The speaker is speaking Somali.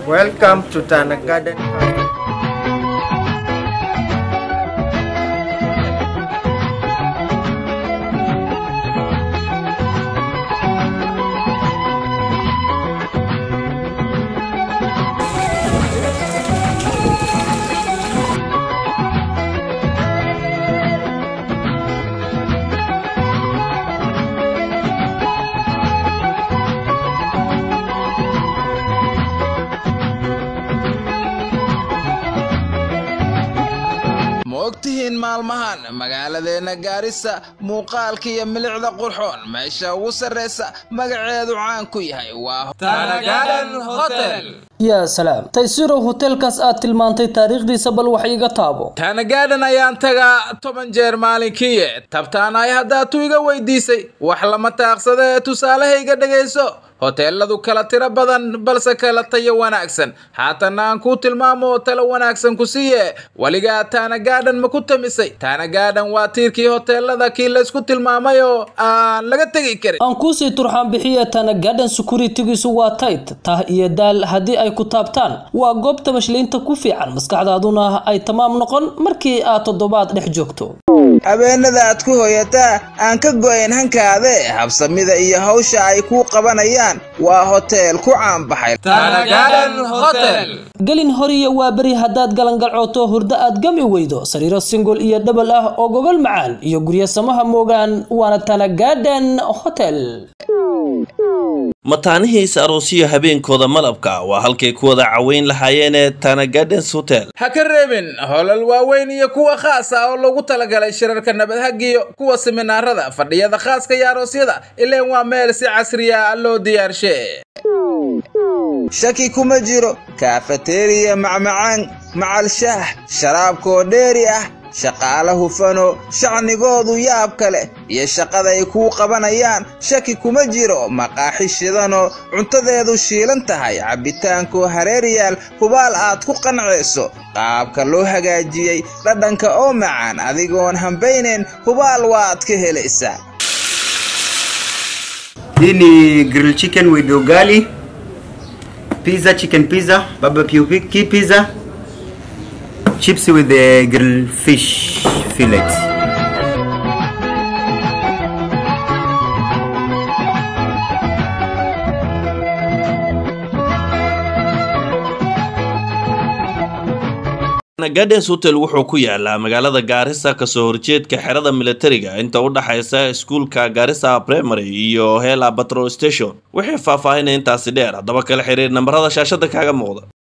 Welcome to Tana Garden. ma ogtihiin maalmahan magaaladeenna gaarisa muuqaalka iyo milicda qurxoon meesha ugu sarraysa magaceedu caan ku yahay waa yaa salaam taysirow hoteelkaas aad tilmaantay taariikhdiisa bal wax iga taabo taanagaadhan ayaan tagaa toban jeer maalinkiiye tabtaanaay haddaatu iga weydiisay wax lama taaqsada ee tusaalahayga dhegayso hoteeladu kala tiro badan balse kala tayo wanaagsan haatanna aan kuu tilmaamo talo wanaagsan ku siiye weligaa taanagaadhan ma ku tamisay taanagaadhan waa tiirkii hoteelada kii laysku tilmaamay oo aan laga tegi karin aan kuusii turxaan bixiye tana garden securitygiisu waa tayt tah iyo daal haddii ay ku taabtaan waa goob tabashliinta ku fiican maskaxdaaduna ay tamaam noqon markii aad toddobaad dhex joogto habeenada aad ku hoyataa aan ka go'ayn hankaade habsamida iyo hawsha ay kuu qabanayaan waa hoteel ku caanbaxay gelin horiya waa beri haddaad galangalcooto hurdo aad gami weydo sariiro singol iyo dhabal ah oo gogol macaan iyo guryo samaha moogaan waana tana garden hotel mataanihiisa aroosiyo habeenkooda malabka waa halkay ku wada caweyn lahaayeenee tana gardens hotel ha ka reebin holal waaweyn iyo kuwa khaas ah oo lagu talagalay shirarka nabadhagiyo kuwa siminaarada fadhiyada khaaska iyo aroosyada ileen waa meel si casriya loo diyaarshe shaki kuma jiro kaafateriya macmacaan macal shaah sharaabkoo dheeri ah shaqaale hufano shacnigoodu yaab kale iyo shaqaday kuu qabanayaan shaki kuma jiro maqaaxi shidano cuntadeedu shiilan tahay cabbitaankoo hareeriyaal hubaal aad ku qancayso qaabka loo hagaajiyey dhadhanka oo macaan adigoon hambaynayn hubaal waad ka helaysaa Hii ni grill chicken with ugali, pizza, chicken pizza, barbecue pi- pizza, chips with the grilled fish fillets. Tana gardens hotel wuxuu ku yaalaa magaalada gaarisa kasoo horjeedka xerada militariga inta u dhaxaysa iskuulka gaarisa primary iyo hela patrol station wixii faahfaahinaya intaasi dheer haddaba kala xiriir nambarada shaashada kaaga muuqda